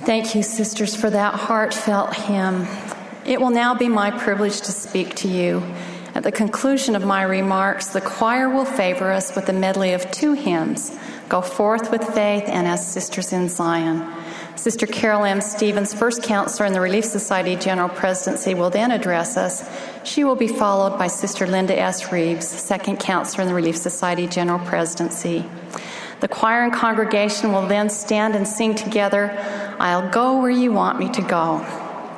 Thank you, sisters, for that heartfelt hymn. It will now be my privilege to speak to you. At the conclusion of my remarks, the choir will favor us with a medley of two hymns Go Forth with Faith and As Sisters in Zion. Sister Carol M. Stevens, first counselor in the Relief Society General Presidency, will then address us. She will be followed by Sister Linda S. Reeves, second counselor in the Relief Society General Presidency. The choir and congregation will then stand and sing together, I'll go where you want me to go.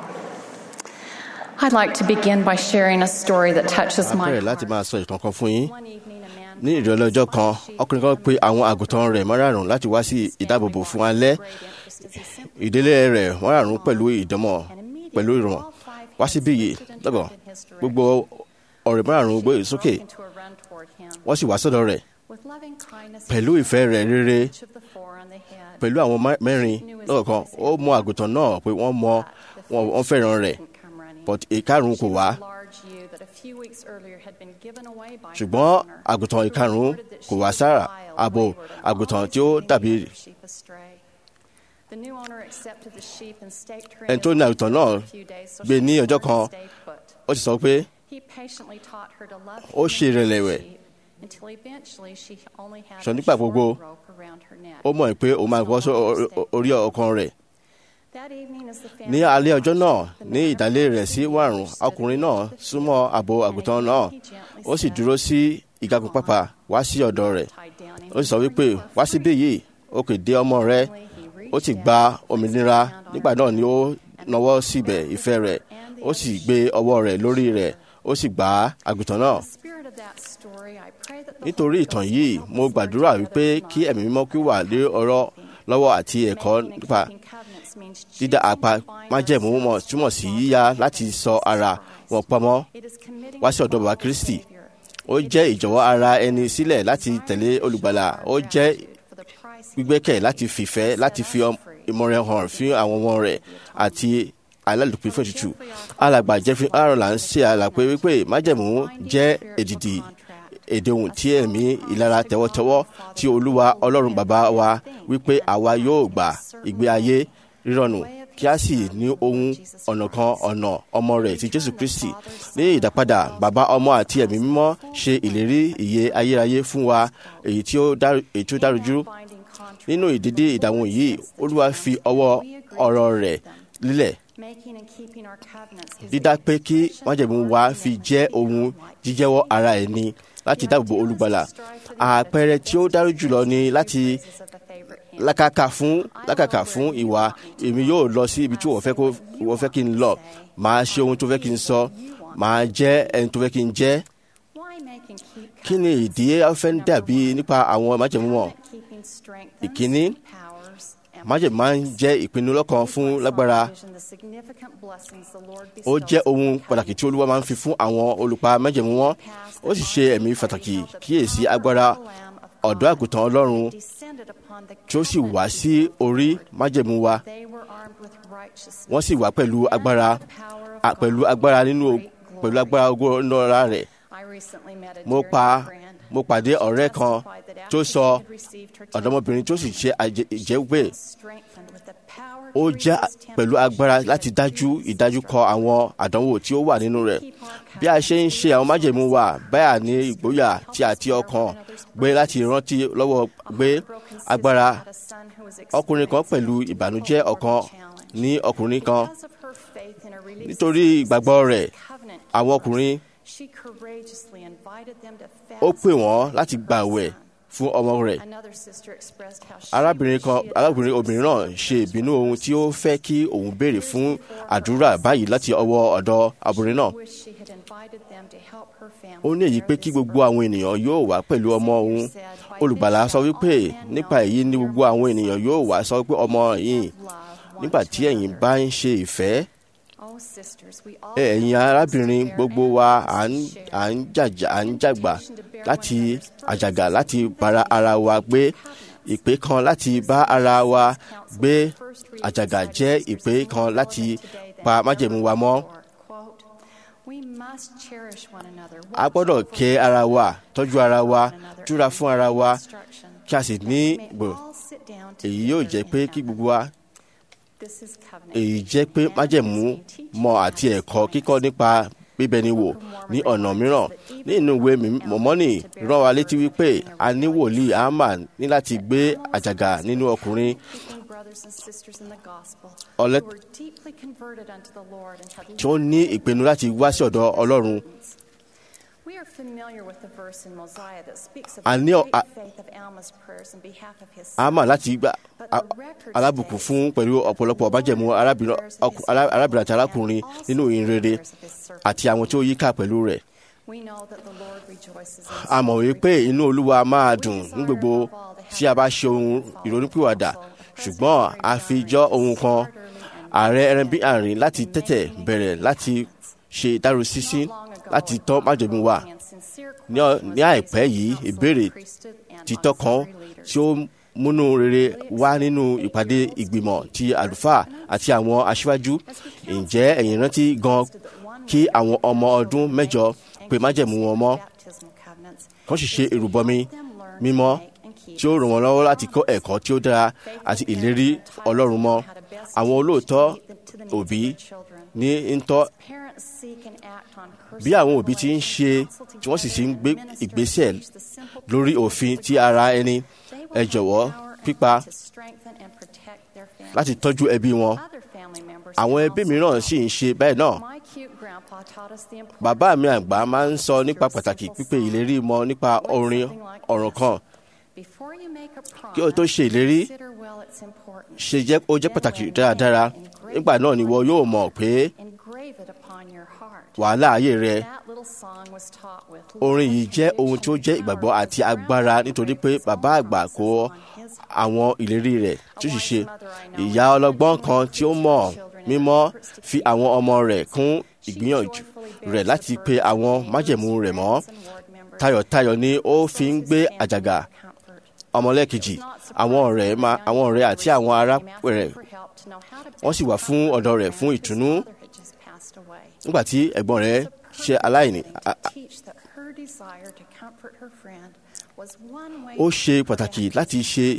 I'd like to begin by sharing a story that touches a my bẹ̀rẹ̀ láti heart. máa sọ ìtàn kan fún yín One evening, a man ní ìrọ̀lẹ́ ọjọ́ kan ọkùnrin kan pe àwọn àgùntàn rẹ̀ márààrún láti wá sí ìdáàbòbò fún alẹ́ ìdílé rẹ̀ márààrún pẹ̀lú ìdánmọ̀ pẹ̀lú ìrọ̀mọ̀ wá síbí yìí lọ́gàn gbogbo ọ̀rẹ́ márààrún gbé sókè wọ́n sì wá sọ́dọ̀ rẹ̀ pẹ̀lú ìfẹ́ rẹ̀ rere pẹ̀lú àwọn má- mẹ́rin lọ́kọ̀ọ̀kan ó mọ àgùntàn náà pé wọ́n mọ wọn wọ́n fẹ́ràn rẹ̀ but ìkarùn kò wá ṣùgbọ́n àgùntàn ìkarùn kò wá sára àbò àgùntàn tí ó dàbí ẹni tó ní àgùntàn náà gbé ní ọjọ́ kan ó sì sọ pé ó ṣe ìrẹ̀lẹ̀wẹ̀ sọ nígbà gbogbo ó mọ̀ pé òun máa bọ́ sí o- o- orí ọkàn rẹ̀ ní alẹ́ ọjọ́ náà ní ìdálé rẹ̀ sí wàrùn ọkùnrin náà súnmọ́ àbò àgùntàn náà ó sì dúró sí ìgagun pápá wá sí ọ̀dọ̀ rẹ̀ ó sì sọ wípé wá síbí yìí ó kè dé ọmọ rẹ̀ ó sì gba òmìnira nígbà náà ni ó nawọ́ síbẹ̀ ìfẹ́ rẹ̀ ó sì gbé ọwọ́ rẹ̀ lórí rẹ̀ ó sì gbá àgùntàn náà nítorí ìtàn yìí mo gbàdúrà wípé kí ẹ̀mí mímọ́ kí ó wà lé ọ̀rọ̀ lọ́wọ́ àti ẹ̀kọ́ nípa dídá apá májẹ̀mú mọ̀ túmọ̀ sí yíyá láti sọ ara wọn pamọ́ wá sí ọ̀dọ̀ bàbá Kristi ó jẹ́ ìjọ̀wọ́ ara ẹni sílẹ̀ láti tẹ̀lé olùgbàlà ó jẹ́ gbígbẹ́kẹ̀ láti fìfẹ́ láti fi ọm- ìmọ̀ràn hàn fún àwọn ọmọ rẹ̀ àti alálùpùpù fún ètùtù alàgbà Jeffrey Arola ń ṣe àlàpé wípé májẹ̀mú jẹ́ èdìdì èdè ohun tí ẹ̀mí ìlara tẹ́wọ́tẹ́wọ́ tí olúwa ọlọ́run bàbá wa wípé àwa yóò gbà ìgbé ayé rírọ̀nù kí a sì ní ohun ọ̀nà kan ọ̀nà ọmọ rẹ̀ ti jésù kristi ní ìdápadà bàbá ọmọ àti ẹ̀mí mímọ́ ṣe ìlérí ìyè ayérayé fún wa èyí tí ó dáru- èyí tí ó dárujú nínú ìdídí ìdáhùn yìí olúwa fi ọwọ́ ọ̀rọ̀ rẹ̀ lílẹ̀ dídá pé kí májẹ̀mú wa fi jẹ́ ohun jíjẹ́wọ́ ara ẹni láti dáàbò bo olùgbàlà àpẹẹrẹ tí ó dájú jùlọ ni láti lákàkà fún lákàkà fún ìwà èmi yóò lọ sí ibi tí wọ́n fẹ́ kó wọ́n fẹ́ kí n lọ màá ṣe ohun tó fẹ́ kí n sọ màá jẹ́ ẹni tó fẹ́ kí n jẹ́ kí ni ìdí afẹ́ ń dàbí nípa àwọn májẹ̀mú wọn ìkíní májẹ̀mú máa ń jẹ́ ìpinnu lọ́kàn fún lágbára ó jẹ́ ohun pàtàkì tí olúwa máa ń fi fún àwọn olùpa májẹ̀mú wọn ó sì ṣe ẹ̀mí pàtàkì kíyèsí agbára ọ̀dọ́ àgùntàn ọlọ́run tí ó sì wá sí orí májẹ̀mú wa wọ́n sì wá pẹ̀lú agbára a- pẹ̀lú agbára nínú o- pẹ̀lú agbára ogo ńlọra rẹ̀ mo pa mo pàdé ọ̀rẹ́ kan tó sọ ọ̀dọ́mọbìnrin tó sì ṣe àjẹ- ìjẹ́wé ó jẹ́ pẹ̀lú agbára láti dájú ìdájú kọ àwọn àdánwò tí ó wà nínú rẹ̀ bí a ṣe ń ṣe àwọn májèmú wa báyà ní ìgboyà tí àti ọkàn gbé láti rántí lọ́wọ́ gbé agbára ọkùnrin kan pẹ̀lú ìbànújẹ́ ọkàn ní ọkùnrin kan nítorí ìgbàgbọ́ rẹ̀ àwọn ọkùnrin ó pè wọ́n láti gbàwẹ̀ fún ọmọ rẹ̀ arábìnrin kan arábìnrin obìnrin náà ṣe ìbínú ohun tí ó fẹ́ kí òun béèrè fún àdúrà báyìí láti ọwọ́ ọ̀dọ̀ obìnrin náà ó ní èyí pé kí gbogbo àwọn ènìyàn yóò wá pẹ̀lú ọmọ òun olùgbàlà sọ wípé nípa èyí ni gbogbo àwọn ènìyàn yóò wá sọ pé ọmọ yìí nígbà tí ẹ̀yin bá ń ṣe ìfẹ́ ẹ̀yin arábìnrin gbogbo wa à ń à ń jàjà à ń jàgbà láti àjàgà láti bára ara wa gbé ìpè kan láti bá ara wa gbé àjàgà jẹ́ ìpè kan láti pa májẹ̀mú wa mọ́. a gbọ́dọ̀ kẹ́ ara wa tọ́jú ara wa túra fún ara wa kí a sì ní gbò èyí yóò jẹ́ pé kí gbogbo wa This is covenant. èyí jẹ́ pé májẹ̀mú mọ̀ àti ẹ̀kọ́ kíkọ́ nípa bíbẹni wò ní ọ̀nà mìíràn nínú ìwé mọ̀mọ́nì rán wa létí wípé a ní wòlíì Ámà ní láti gbé àjàgà nínú ọkùnrin Speaking brothers and sisters in the gospel Ọlẹ́- who were deeply converted unto the Lord and had tí ó ní ìpinnu láti wá sí ọ̀dọ̀ Ọlọ́run We are familiar with the verse in Mosiah that speaks of A the ní ọ- great a- faith of Alma's prayers in behalf of his Ámà son. láti gba a- alábùkún fún pẹ̀lú ọ̀pọ̀lọpọ̀ májẹ̀mú arábìnrin ọkù- ará- arábìnrin àti arákùnrin nínú ìhìnrere àti àwọn tí ó yíká pẹ̀lú rẹ̀ We know that the Lord rejoices in a mọ̀ wípé inú Olúwa máa dùn ní gbogbo tí a bá ṣe ohun ìrònúpìwàdà ṣùgbọ́n a fi jọ ohun kan ààrẹ ẹrẹ́bí àárín láti tètè bẹ̀rẹ̀ láti ṣe ìdárosísí láti tọ́ májẹ̀mú wa ní ọ- ní àìpẹ́ yìí ìbéèrè títọ́ kan tí ó múnú rere wá nínú ìpàdé ìgbìmọ̀ ti àlùfáà àti àwọn aṣíwájú ǹjẹ́ ẹ̀yin rántí gan kí àwọn ọmọ ọdún mẹ́jọ pé májẹ̀mú wọn mọ́ kán sì ṣe ìrùbọmi mímọ́ tí ó ràn wọ́n lọ́wọ́ láti kọ́ ẹ̀kọ́ tí ó dára àti ìlérí Ọlọ́run mọ́ àwọn olóòótọ́ òbí ní ń tọ́ bí àwọn òbí ti ń ṣe tí wọ́n sì ti ń gbé ìgbésẹ̀ lórí òfin ti ara ẹni ẹ jọ̀wọ́ pípa láti tọ́jú ẹbí wọn àwọn ẹbí mìíràn sì ń ṣe bẹ́ẹ̀ náà bàbá mi àgbà máa ń sọ nípa pàtàkì pípé ìlérí mọ́ nípa orin ọ̀rọ̀ kan kí o tó ṣe ìlérí ṣe jẹ́ ó jẹ́ pàtàkì dáradára nígbà náà ni wọ́n yóò mọ̀ pé wàhálà ayé rẹ orin yìí jẹ́ ohun tí ó jẹ́ ìgbàgbọ́ àti agbára nítorí pé bàbá àgbà kó àwọn ìlérí rẹ̀ tí ó sì ṣe ìyá ọlọ́gbọ́n kan tí ó mọ̀ mímọ́ fi àwọn ọmọ rẹ̀ kún ìgbìyànjú rẹ̀ láti pe àwọn májẹ̀mú rẹ̀ mọ́ tayọ̀tayọ̀ ni ó fi ń gbé àjàgà ọmọlẹ́kejì àwọn ọ̀rẹ́ ma àwọn ọ̀rẹ́ àti àwọn ará rẹ̀ wọ́n sì wà fún ọ̀dọ̀ rẹ̀ fún ìtùnú nígbà tí ẹ̀gbọ́n rẹ̀ ṣe aláìní a- a- ó ṣe pàtàkì láti ṣe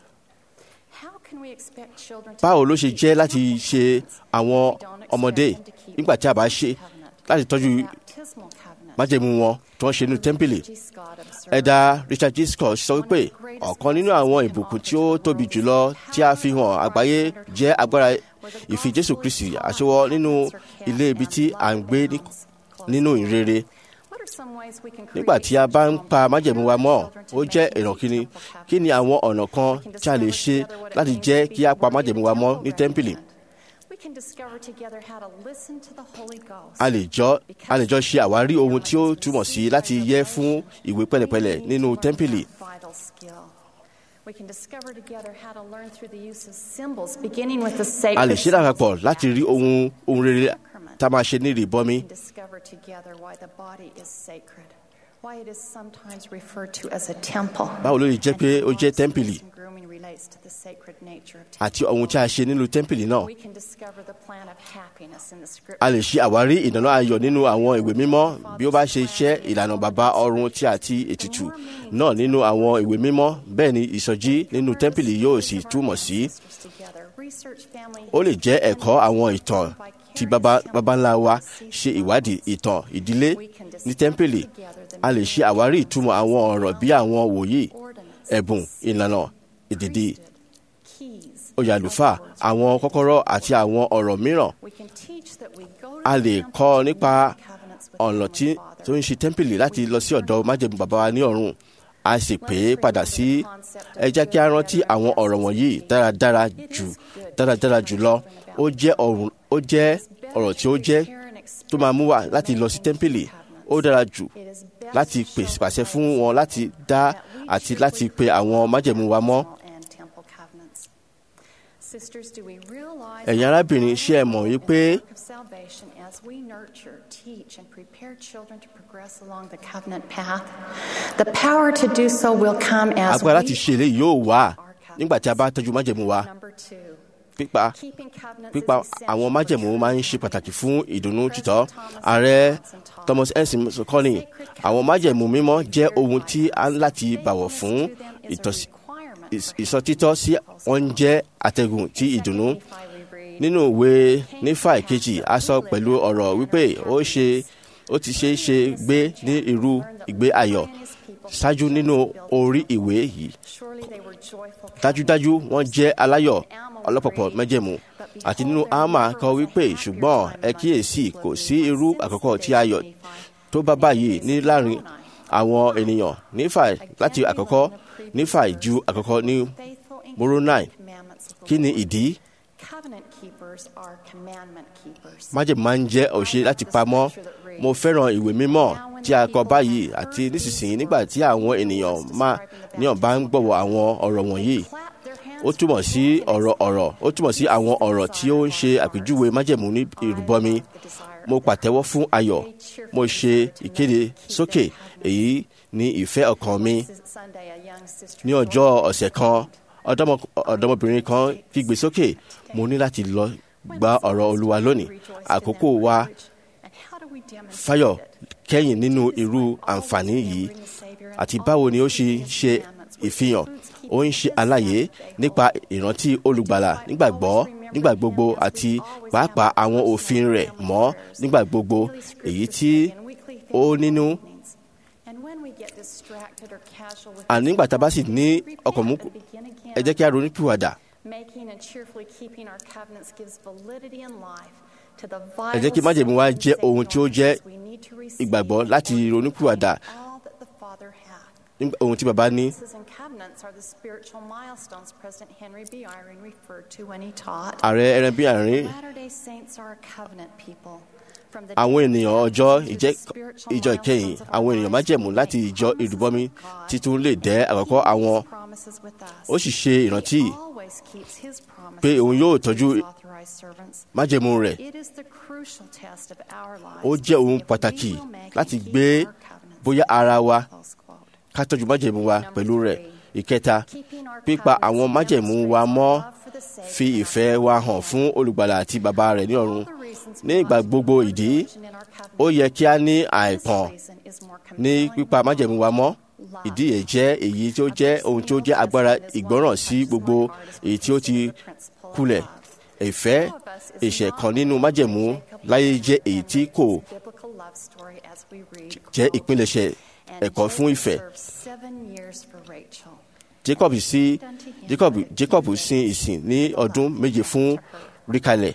báwo ló ṣe jẹ́ láti ṣe àwọn ọmọdé nígbà tí a bá ṣe láti tọ́jú májẹ̀mú wọn tí wọ́n ṣe nínú tẹ́ḿpìlì ẹ̀dà Richard G. Scott sọ wípé ọ̀kan nínú àwọn ìbùkún tí ó tóbi jùlọ tí a fi hàn àgbáyé jẹ́ agbára ìfi Jésù Kristi àṣewọ́ nínú ilé ibi tí à ń gbé ní- nínú ìrere nígbà tí a bá ń pa májẹ̀mú wa mọ́ ó jẹ́ ìrànkíni kí ni àwọn ọ̀nà kan tí a lè ṣe láti jẹ́ kí a pa májẹ̀mú wa mọ́ ní tẹ́ḿpìlì a lè jọ a lè jọ ṣe àwárí ohun tí ó túmọ̀ sí láti yẹ fún ìwé pẹ̀lẹ́pẹ̀lẹ́ nínú tẹ́ḿpìlì We can discover together how to learn through the use of symbols, beginning with the sacred a lè ṣe lápapọ̀ láti rí ohun ohun rere tá a máa ṣe ní ìrìbọmi We can discover together why the body is sacred, why it is sometimes referred to as a temple. báwo ló lè jẹ́ pé ó jẹ́ tẹ́ḿpìlì And grooming relates to the sacred nature of àti ohun tí a ṣe nínú tẹ́ḿpìlì náà We can discover the plan of happiness in the scripture. a lè ṣe àwárí ìdáná ayọ̀ nínú àwọn ìwé mímọ́ bí ó bá ṣe ṣẹ́ ìlànà bàbá ọ̀run tí àti ètùtù náà nínú àwọn ìwé mímọ́ bẹ́ẹ̀ ni ìsọjí nínú tẹ́ḿpìlì yóò sì túmọ̀ sí Together, research family ó lè jẹ́ ẹ̀kọ́ àwọn ìtàn tí baba baba ńlá wa ṣe ìwádìí ìtàn ìdílé ní tẹ́ḿpìlì a lè ṣe àwárí ìtumọ̀ àwọn ọ̀rọ̀ bí àwọn wòye ẹ̀bùn ìlànà ìdìdì keys. oyè àlùfáà àwọn kọ́kọ́rọ́ àti àwọn ọ̀rọ̀ mìíràn We can teach that we go to a the lè temple kọ́ to nípa make covenants with ọ̀nà the tí Father. tó ń ṣe tẹ́ḿpìlì láti lọ sí ọ̀dọ̀ májẹ̀mú bàbá wa ní ọ̀run a sì pè é padà sí ẹ jẹ́ kí a rántí àwọn ọ̀rọ̀ wọ̀nyí dáradára jù dáradára jùlọ ó jẹ́ ọ̀run ó jẹ́ ọ̀rọ̀ tí ó jẹ́ tó máa mú wa láti lọ sí tẹ́ḿpìlì ó dára jù It is best láti to pèsè show pàṣẹ fún wọn láti dá àti láti pe àwọn májẹ̀mú wa mọ́ and temple covenants. Sisters, do we realize ẹ̀yin arábìnrin ṣé ẹ mọ̀ wípé work of salvation as we nurture, teach, and prepare children to progress along the covenant path? The power to do so will come as agbára láti we ṣe eléyìí yóò wà nígbà tí a bá tọ́jú májẹ̀mú wa Number two, pípa keeping covenants pípa is essential àwọn for májẹ̀mú true máa ń ṣe pàtàkì fún ìdùnnú títọ́ ààrẹ Thomas Ensign kọ́ni àwọn májẹ̀mú mímọ́ jẹ́ ohun tí a ń láti bàwọ̀ fún ìtọ́sí ìs- ìsọtítọ́ sí wọn jẹ́ àtẹ̀gùn tí ìdùnnú nínú ìwé nífà ìkejì a sọ pẹ̀lú ọ̀rọ̀ wípé ó ṣe ó ti ṣe é ṣe gbé ní irú ìgbé ayọ̀ ṣáájú nínú orí ìwé yìí dájúdájú wọ́n jẹ́ aláyọ̀ ọlọ́pọ̀pọ̀ mẹ́jẹ̀mú àti nínú ámà kọ wípé ṣùgbọ́n ẹ kíyèsí kò sí irú àkọ́kọ́ tí ayọ̀ tó bá báyìí ní láàrin àwọn ènìyàn nífà láti àkọ́kọ́ nífà ju àkọ́kọ́ ní Moroni kí ni ìdí májèmú máa ń jẹ́ òṣè láti pamọ́ mo fẹ́ràn ìwé mímọ́ tí a kọ báyìí àti nísinsìnyí nígbà tí àwọn ènìyàn máa níyàn bá ń gbọ̀wọ̀ àwọn ọ̀rọ̀ wọ̀nyí ó túmọ̀ sí ọ̀rọ̀ ọ̀rọ̀ ó túmọ̀ sí àwọn ọ̀rọ̀ tí ó ń ṣe àpèjúwe májẹ̀mú ní ìrúbọmi mo pàtẹ́wọ́ fún ayọ̀ mo ṣe ìkéde sókè èyí ní ìfẹ́ ọkàn mi ní ọjọ́ ọ̀sẹ̀ kan ọ̀dọ́mọbìnrin kan kígbe sókè mo ní láti lọ gba ọ̀rọ̀ olúwa lónìí àkókò wa fáyọ̀ kẹ́yìn nínú irú àǹfààní yìí àti báwo ni ó ṣe ṣe ìfihàn ó ń ṣe àlàyé nípa ìrántí olùgbàlà nígbàgbọ́ nígbà gbogbo àti pàápàá àwọn òfin rẹ̀ mọ́ nígbà gbogbo èyí tí ó nínú àní nígbà tá a bá sì ní ọkàn mú ẹ jẹ́ kí a ronú pìwàdà ẹ jẹ́ kí májèmú wa jẹ́ ohun tí ó jẹ́ ìgbàgbọ́ láti ronú pìwàdà ohun tí baba ní. ààrẹ ẹran bí àárín àwọn ènìyàn ọjọ́ ìjọ ìkẹyìn àwọn ènìyàn májẹ̀mú láti ìjọ ìrúbọmi títún lè dẹ́ àkọ́kọ́ àwọn ó sì ṣe ìrántí pé òun yóò tọ́jú májẹ̀mú rẹ̀ ó jẹ́ ohun pàtàkì láti gbé bóyá ara wa ká tọ́jú májẹ̀mú wa pẹ̀lú rẹ̀ ìkẹta pípa àwọn májẹ̀mú wa mọ́ fi ìfẹ́ wa hàn fún olùgbàlà àti bàbá rẹ̀ ní ọ̀run ní ìgbà gbogbo ìdí ó yẹ kí a ní àìpọ̀n ní pípa májẹ̀mú wa mọ́ ìdí yẹn jẹ́ èyí tí ó jẹ́ ohun tí ó jẹ́ agbára ìgbọ́ràn sí gbogbo èyí tí ó ti kulẹ̀ ìfẹ́ ìṣẹ̀ kan nínú májẹ̀mú láyé jẹ́ èyí tí kò jẹ́ ìpilẹ̀ṣẹ̀ ẹ̀kọ́ fún ìfẹ́. Jacob sí Jacob Jacob sin ìsìn ní ọdún méje fún ríkalẹ̀.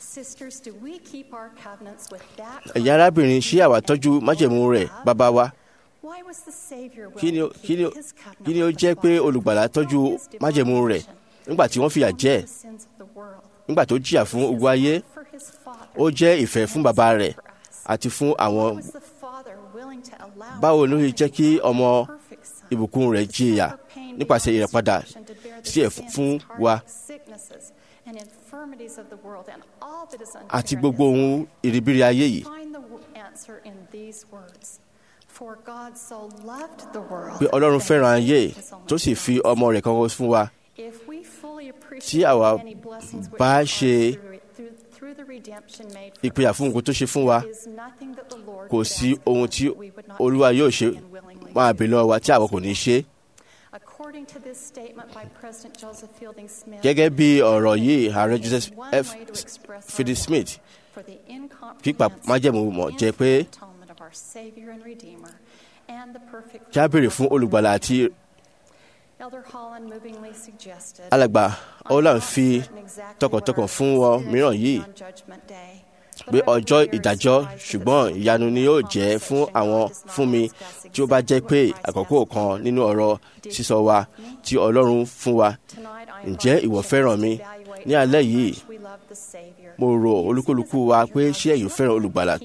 ẹ̀yin arábìnrin ṣé àwa tọ́jú májẹ̀mú rẹ̀ bàbá wa? kí ni ó jẹ́ pé olùgbàlà tọ́jú májẹ̀mú rẹ̀ nígbà tí wọ́n fìyà jẹ nígbà tó jìyà fún ogun ayé ó jẹ́ ìfẹ́ fún bàbá rẹ̀ àti fún àwọn báwo ló ṣe jẹ́ kí ọmọ ìbùkún rẹ̀ jìyà nípasẹ̀ ìrẹ̀padà sí ẹ̀ fún wa àti gbogbo ohun ìrìbìrì ayé yìí. pé ọlọ́run fẹ́ràn ayé tó sì fi ọmọ rẹ̀ kan fún wa tí àwa bá ṣe ìpìyà fún nǹkan tó ṣe fún wa kò sí ohun tí olúwa yóò ṣe máa bè lọ́wọ́ wa tí àwọn kò ní ṣe. gẹ́gẹ́ bí ọ̀rọ̀ yìí ààrẹ Joseph F. Fielding Smith pípa májẹ̀mú mọ̀ jẹ́ pé kí a béèrè fún olùgbàlà àti alàgbà Holland fi tọkàntọkàn fún wọn mìíràn yìí pé ọjọ́ ìdájọ́ ṣùgbọ́n ìyanu ni yóò jẹ́ fún àwọn fún mi tí ó bá jẹ́ pé àkókò kan nínú ọ̀rọ̀ sísọ wa tí Ọlọ́run fún wa ǹjẹ́ ìwọ fẹ́ràn mi ní alẹ́ yìí mo rò olúkúlùkù wa pé ṣé ẹ̀yin fẹ́ràn olùgbàlà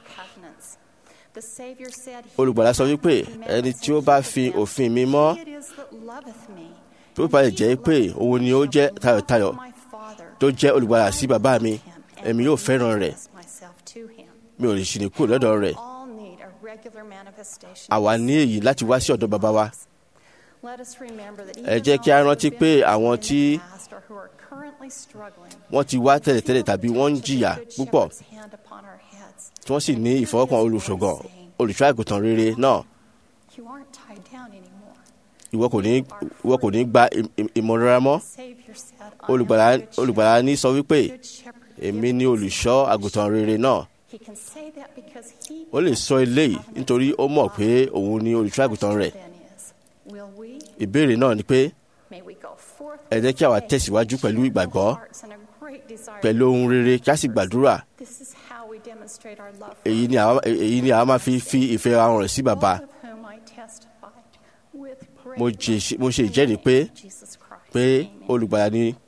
olùgbàlà sọ wípé ẹni tí ó bá fi òfin mi mọ́ tó bá lè jẹ́ pé òun ni ó jẹ́ tayọ̀tayọ̀ tó jẹ́ olùgbàlà sí bàbá mi èmi yóò fẹ́ràn rẹ̀ mi ò lè ṣì ní kúrò lọ́dọ̀ rẹ̀ àwa ní èyí láti wá sí ọ̀dọ̀ bàbá wa ẹ jẹ́ kí a rántí pé àwọn tí wọ́n ti wá tẹ́lẹ̀tẹ́lẹ̀ tàbí wọ́n ń jìyà púpọ̀ tí wọ́n sì ní ìfọwọ́kàn olùṣọ́gàn olùṣọ́ àgùntàn rere náà ìwọ kò ní ìwọ kò ní gba ìm- ìm- ìmọ̀ràn mọ́ Savior said, I am olùgbàlà the good shepherd. olùgbàlà ní sọ wípé Good shepherd èmi ni olùṣọ́ àgùntàn rere náà He can say that because he ó lè sọ eléyìí nítorí ó mọ̀ pé òun ni olùṣọ́ àgùntàn rẹ̀ then is. Will we? ìbéèrè náà ni pé May we go forth ẹ jẹ́ kí àwa with faith, tẹ̀síwájú pẹ̀lú cheerful ìgbàgbọ́ hearts, and a great desire pẹ̀lú ohun rere kí a sì gbàdúrà This is how we demonstrate our love for èyí ni àwa èyí ni àwa máa fi fi ìfẹ́ wa hàn sí bàbá both of whom I testify with great mo jẹ- love mo ṣe in the ìjẹ́rìí pé name of Jesus Christ. pé Amen. olùgbàlà ni